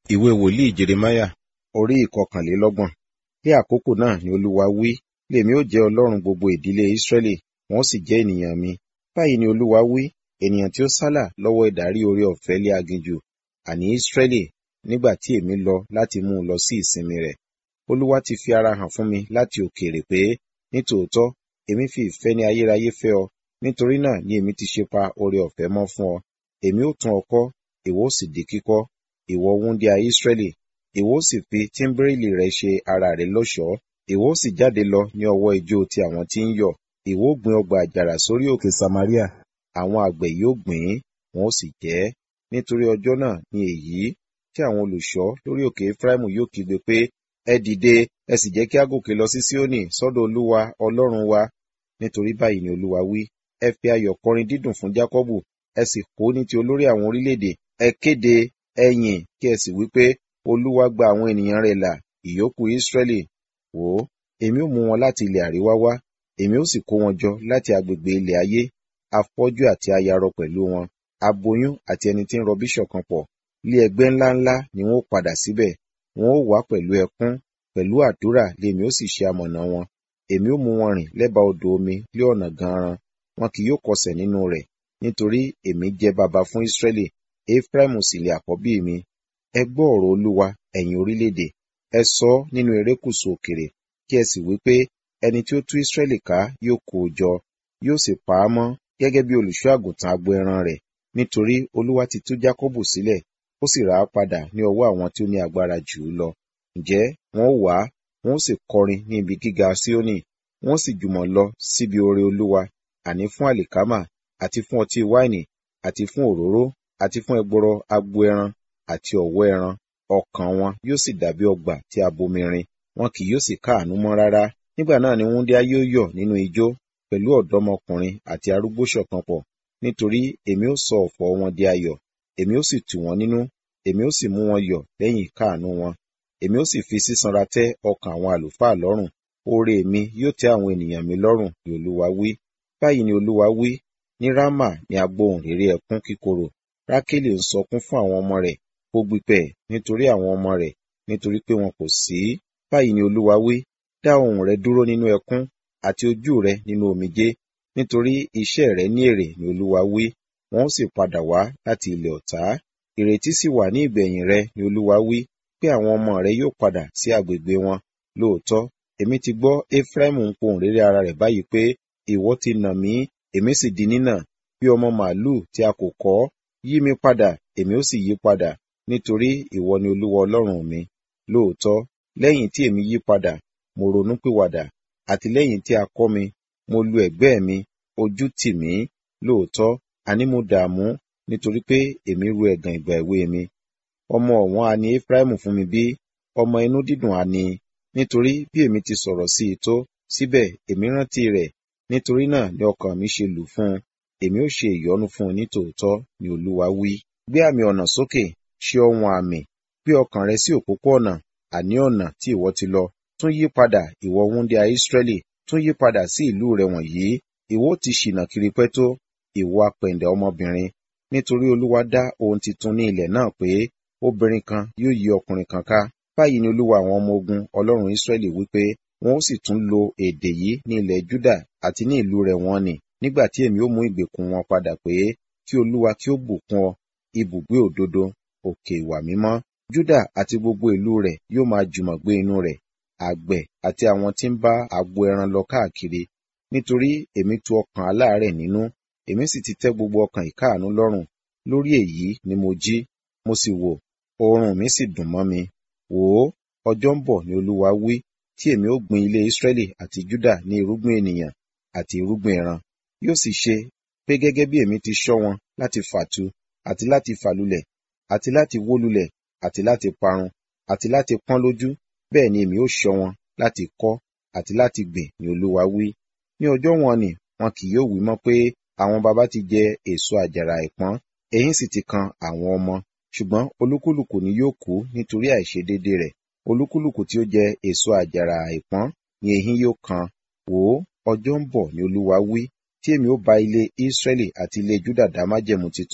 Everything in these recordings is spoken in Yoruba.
ìwé wòlíì jeremáyà orí ìkọkànlélọ́gbọ̀n ní àkókò náà ni olúwa wí lèmi ó jẹ́ ọlọ́run gbogbo ìdílé ísírẹ́lì wọn ó sì jẹ́ ènìyàn mi báyìí ni olúwa wí ènìyàn tí ó sálà lọ́wọ́ ìdarí oore ọ̀fẹ́ lé aginjù àní ísírẹ́lì nígbà tí èmi lọ láti mú un lọ sí ìsinmi rẹ̀ olúwa ti fi ara hàn fún mi láti òkèèrè pé nítòótọ́ èmi fi ìfẹ́ ní ayérayé fẹ́ ọ nítorí náà ni èmi ti ṣe pa oore ọ̀fẹ́ mọ́ fún ọ èmi ó tún ọ kọ́ ìwọ ó sì di kíkọ́ ìwọ wúńdíá ísírẹ́lì ìwọ ó sì fi tíḿbírìlì rẹ ṣe ara rẹ lọ́ṣọ̀ọ́ ìwọ ó sì jáde lọ ní ọwọ́ ijó ti àwọn tí ń yọ̀ ìwọ ó gbin ọgbà àjàrà sórí òkè samaria àwọn àgbẹ̀ yóò gbìn ín wọn ó sì jẹ ẹ́ nítorí ọjọ́ náà ni èyí tí àwọn olùṣọ́ lórí òkè efraimu yóò kígbe pé ẹ dìde ẹ sì jẹ́ kí a gòkè lọ sí síónì sọ́dọ̀ olúwa ọlọ́run wa nítorí báyìí ni olúwa wí ẹ fi ayọ̀ kọrin dídùn fún jákọ́bù ẹ sì kó ní ti olórí àwọn orílẹ̀-èdè ẹ kéde ẹ yìn kí ẹ sì wí pé olúwa gba àwọn ènìyàn rẹ̀ là ìyókù ísírẹ́lì wò ó èmi ó mú wọn láti ilẹ̀ àríwá wá èmi ó sì kó wọn jọ láti agbègbè ilẹ̀ ayé afọ́jú àti ayarọ pẹ̀lú wọn aboyún àti ẹni tí ń rọbí ṣọ̀kan pọ̀ lé ẹgbẹ́ ńláńlá ni wọn ó padà síbẹ̀ wọn ó wá pẹ̀lú ẹkún pẹ̀lú àdúrà lèmi ó sì ṣe amọ̀nà wọn èmi ó mú wọn rìn lẹ́bàá odò omi lé ọ̀nà ganran wọn kì yóò kọsẹ̀ nínú rẹ̀ nítorí èmi jẹ́ baba fún ísírẹ́lì efraimu sì lè àkọ́bí mi ẹ gbọ́ ọ̀rọ̀ olúwa ẹ̀yin orílẹ̀-èdè ẹ sọ ọ́ nínú erékùṣù òkèrè kí ẹ sì wí pé ẹni tí ó tú ísírẹ́lì ká yóò kó o jọ yóò sì pa á mọ́ gẹ́gẹ́ bí olùṣọ́ àgùntàn agbo ẹran rẹ̀ nítorí olúwa ti tú jákọ́bù sílẹ̀ ó sì rà á padà ní ọwọ́ àwọn tí ó ní agbára jù ú lọ ǹjẹ́ wọn ó wá wọn ó sì kọrin ní ibi gíga síónì wọn ó sì jùmọ̀ lọ síbi oore olúwa àní fún àlìkámà àti fún ọtí wáìnì àti fún òróró àti fún ẹgbọrọ agbo ẹran àti ọ̀wọ́ ẹran ọkàn wọn yóò sì dàbí ọgbà tí a bomirin wọn kì yóò sì káàánú mọ́ rárá nígbà náà ni wúńdíá yóò yọ̀ nínú ijó pẹ̀lú ọ̀dọ́mọkùnrin àti arúgbó ṣọ̀kan pọ̀ nítorí èmi ó sọ ọ̀fọ̀ wọn di ayọ̀ èmi ó sì tù wọ́n nínú èmi ó sì mú wọn yọ̀ lẹ́yìn káàánú wọn èmi ó sì fi sísanra tẹ́ ọkàn àwọn àlùfáà lọ́rùn oore mi yóò tẹ́ àwọn ènìyàn mi lọ́rùn ni olúwa wí báyìí ni olúwa wí ní rámà ni agbóhùn réré ẹkún kíkorò rákélì ń sọkún fún àwọn ọmọ rẹ̀ ó gbípẹ̀ nítorí àwọn ọmọ rẹ̀ nítorí pé wọn kò sí báyìí ni olúwa wí dá ohùn rẹ dúró nínú ẹkún àti ojú rẹ nínú omijé nítorí iṣẹ́ rẹ ní èrè ni olúwa wí wọn ó sì padà wá láti ilẹ̀ ọ̀tá ìrètí sì wà ní ìgbẹ̀yìn rẹ ni olúwa wí pé àwọn ọmọ rẹ yóò padà sí agbègbè wọn lóòótọ́ èmi ti gbọ́ efraimu ń pohùn réré ara rẹ̀ báyìí pé ìwọ ti nà mí èmi sì di nínà bí ọmọ màálùú tí a kò kọ́ yí mi padà èmi ó sì yí padà nítorí ìwọ ni olúwa ọlọ́run mi lóòótọ́ lẹ́yìn tí èmi yí padà mo ronú pìwàdà àti lẹ́yìn tí a kọ́ mi mo lu ẹ̀gbẹ́ mi ojú tì mí lóòótọ́ àní mo dààmú nítorí pé èmi ru ẹ̀gàn ìgbà èwe mi ọmọ ọ̀wọ́n a ní efraimu fún mi bí ọmọ inú dídùn a ní nítorí bí èmi ti sọ̀rọ̀ sí i tó síbẹ̀ èmi rántí rẹ̀ nítorí náà ni ọkàn mi ṣe lù fún un èmi ó ṣe ìyọ́nú fún un nítòótọ́ ni olúwa wí gbé àmì ọ̀nà sókè ṣe ohun àmì gbé ọkàn rẹ sí òpópó ọ̀nà àní ọ̀nà tí ìwọ ti lọ tún yí padà ìwọ wúndíá ísírẹ́lì tún yí padà sí ìlú rẹ wọ̀nyí ìwọ ti ṣìnà kiri pẹ́ tó ìwọ apẹ̀ǹdẹ̀ ọmọbìnrin nítorí olúwa dá ohun titun ní ilẹ̀ náà pé obìnrin kan yóò yí ọkùnrin kan ká báyìí ni olúwa àwọn ọmọ ogun ọlọ́run ísírẹ́lì wípé wọn ó sì tún lo èdè yìí ní ilẹ̀ júdà àti ní ìlú rẹ̀ wọ́n nì nígbà tí èmi ó mú ìgbèkùn wọn padà pé kí olúwa kí ó bùkún ọ ibùgbé òdodo òkè ìwà mímọ́ júdà àti gbogbo ìlú rẹ̀ yóò máa jùmọ̀ gbé inú rẹ̀ àgbẹ̀ àti àwọn tí ń bá agbo ẹran lọ káàkiri nítorí èmi tu ọkàn aláàárẹ̀ nínú èmi sì ti tẹ́ gbogbo ọkàn ìkáàánú lọ́rùn lórí èyí ni mo jí mo sì wò oorun mi sì dùn mọ́ mi wò ó ọjọ́ ń bọ̀ ni olúwa wí tí èmi ó gbin ilé ísírẹ́lì àti júdà ní irúgbìn ènìyàn àti irúgbìn ẹran yóò sì ṣe pé gẹ́gẹ́ bí èmi ti ṣọ́ wọn láti fàtu àti láti fàlulẹ̀ àti láti wó lulẹ̀ àti láti parun àti láti pọ́n lójú bẹ́ẹ̀ ni èmi ó ṣọ́ wọn láti kọ́ àti láti gbìn ní olúwa wí ní ọjọ́ wọn ni wọn kì yóò wí mọ́ pé àwọn baba ti jẹ èso àjàrà ìpọ́n eyín sì ti kan àwọn ọmọ ṣùgbọ́n olúkúlùkù ni yóò kú nítorí àìṣedéédé rẹ̀ olúkúlùkù tí ó jẹ èso àjàrà ìpọ́n ni eyín yóò kan wò ó ọjọ́ ń bọ̀ ni olúwa wí tí èmi ó bá ilé ísírẹ́lì àti ilé júdà dá májẹ̀mú titun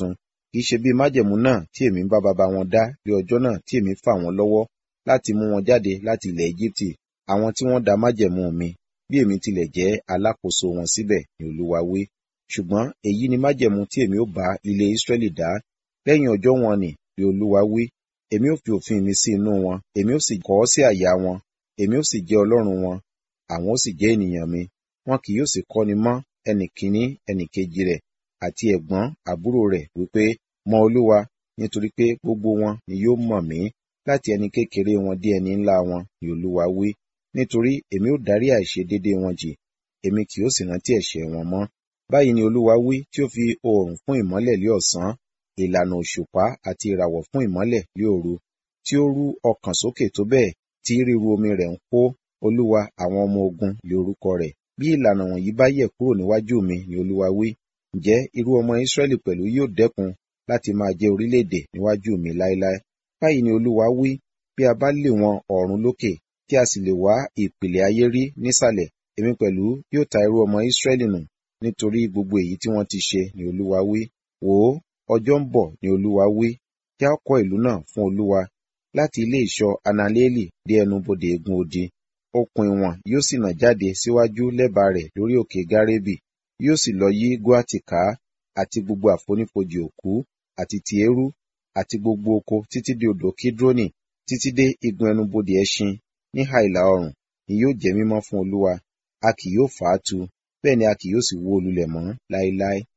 kì í ṣe bí májẹ̀mú náà tí èmi ń bá baba wọn dá lé ọjọ́ náà tí èmi fà wọ́n lọ́wọ́ láti mú wọn jáde láti ilẹ̀ Égíptì àwọn tí wọ́n da májẹ̀mú mi bí èmi tilẹ̀ jẹ́ alákòóso wọn síbẹ̀ ni Olúwa wí ṣùgbọ́n èyí ni májẹ̀mú tí èmi ó bá ilé Ísírẹ́lì dá lẹ́yìn ọjọ́ wọn ni ni Olúwa wí èmi ó fi òfin mi sí inú wọn èmi ó sì kọ ọ́ sí àyà wọn èmi ó sì jẹ́ Ọlọ́run wọn àwọn ó sì jẹ́ ènìyàn mi wọn kì yóò sì kọ́ni mọ́ ẹnì kìíní ẹnì kejì rẹ̀ àti ẹ̀gbọ́n àbúrò rẹ̀ wípé mọ Olúwa nítorí pé gbogbo wọn ni yóò mọ̀ mí láti ẹni kékeré wọn dé ẹni ńlá wọn ni Olúwa wí nítorí èmi ó dárí àìṣedéédéé wọn jì èmi kì yóò sì rántí ẹ̀ṣẹ̀ wọn mọ́ báyìí ni Olúwa wí tí ó fi oòrùn fún ìmọ́lẹ̀ lé ọ̀sán ìlànà òṣùpá àti ìràwọ̀ fún ìmọ́lẹ̀ lé òru tí ó rú ọkàn sókè tó bẹ́ẹ̀ tí ríru omi rẹ̀ ń kó Olúwa àwọn ọmọ ogun lé orúkọ rẹ̀ bí ìlànà wọ̀nyí bá yẹ̀ kúrò níwájú mi ni Olúwa wí ǹjẹ́ irú ọmọ Ísírẹ́lì pẹ̀lú yóò dẹ́kun láti máa jẹ́ orílẹ̀-èdè níwájú mi láéláé báyìí ni Olúwa wí bí a bá lé wọn ọ̀run lókè tí a sì lè wá ìpìlẹ̀ ayé rí nísàlẹ̀ èmi pẹ̀lú yóò ta irú ọmọ Ísírẹ́lì nù nítorí gbogbo èyí tí wọ́n ti ṣe ni Olúwa wí wò ó ọjọ́ ń bọ̀ ni Olúwa wí kí a kọ́ ìlú náà fún Olúwa láti ilé ìṣọ́ Analéèlì dé ẹnubodè egun odi okùn ìwọ̀n yóò sì nà jáde síwájú lẹ́bàá rẹ̀ lórí òkè Gárébì yóò sì lọ yí Góàtì ká àti gbogbo àfonífojì òkú àti ti eérú àti gbogbo oko títí dé odò Kídrónì títí dé igun ẹnubodè ẹṣin níhà ìlà oòrùn ni yóò jẹ́ mímọ́ fún Olúwa a kì yóò fà á tu bẹ́ẹ̀ ni a kì yóò sì wó lulẹ̀ mọ́ láéláé